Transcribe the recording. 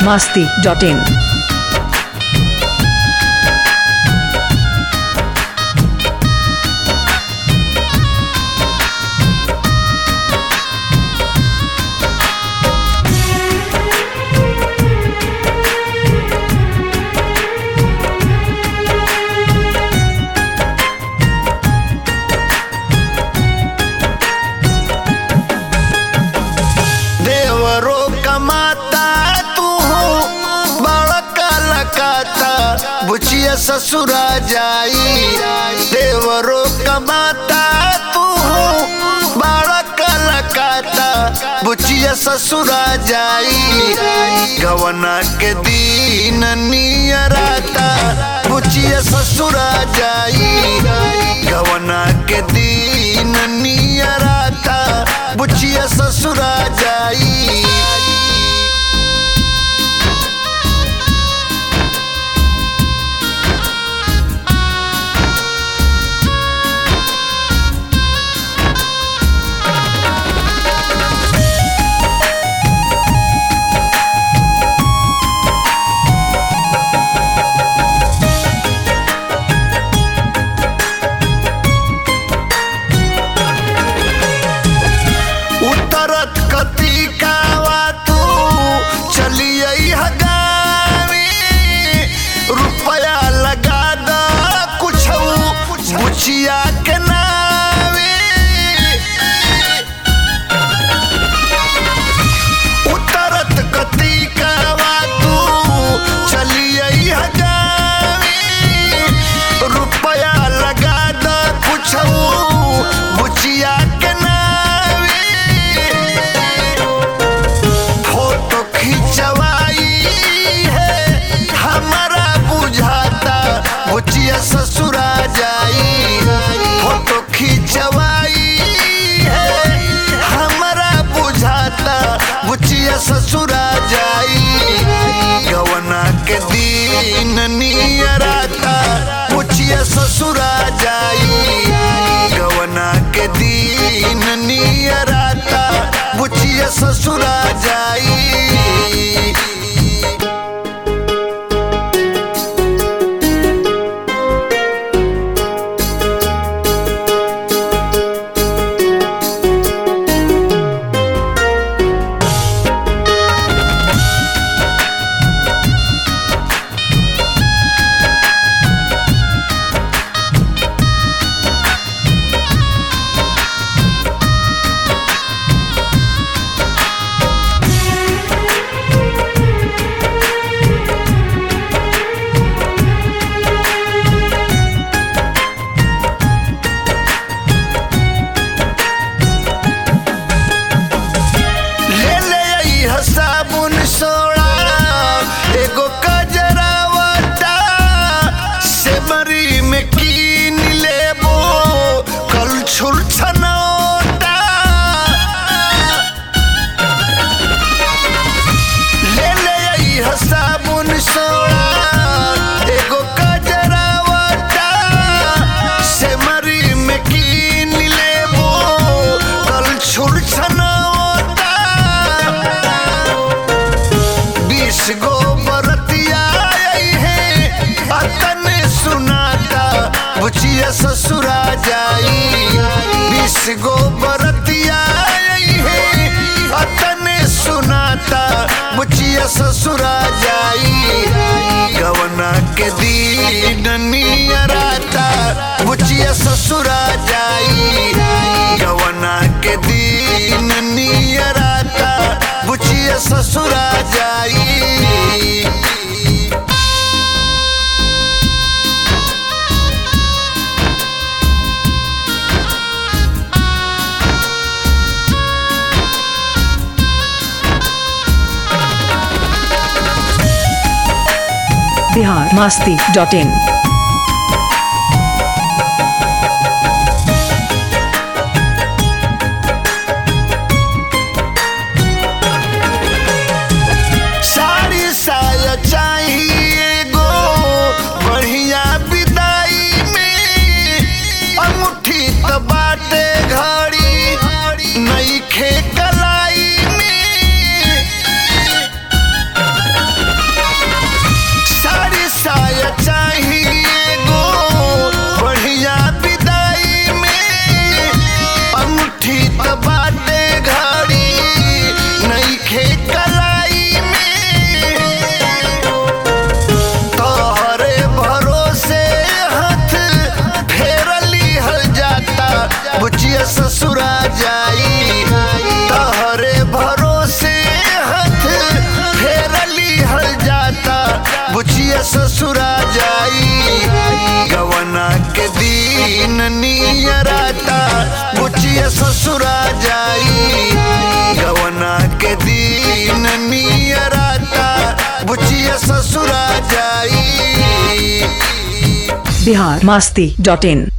masti.in. देवरो कमाता तू बड़का लकाता बुचिया ससुरा जाई देवरो कमाता तू बड़का लकाता बुचिया ससुरा जाई गवना के दीन नियराता बुचिया ससुरा जाई गवना के दीन नियराता बुचिया ससुरा जाई उतरत कतिकावा तू चलिए हगावी रुपया लगा द कुछ बुचिया के नावे उतरत कतिकावा तू चलिए हगावी रुपया लगा द कुछ बुचिया के नावे फोटो खिंचवाई है हमारा बुझाता बुचिया ससुरा जाई फोटो खिंचवाई है हमारा बुझाता बुचिया ससुरा जाई गवना के दिन नियराता बुचिया ससुरा जाई गवना के दिन नियराता बुचिया ससुरा जाई ले ले आई साबुन सोड़ा एगो कजरावटा से मरी में कीन लेबो कल छुल छनौटा ले ले आई साबुन सोड़ा एगो कजरावटा से मरी में कीन लेबो कल छुल छनौटा बीस गो बरतिया आई है अतन सुनाता बुचिया ससुरा जाई बीस गो बरतिया आई है अतन सुनाता बुचिया ससुरा जाई गवना के दीन नियराता बुचिया ससुरा जाई गवना के दीन नियराता बुचिया ससुरा जाई Bihar masti.in. साड़ी साया चाहिए गो बढ़िया विदाई में अंगूठी त बाटे घड़ी नई खे कलाई में ससुरा जाई बिहार मास्ती डॉट इन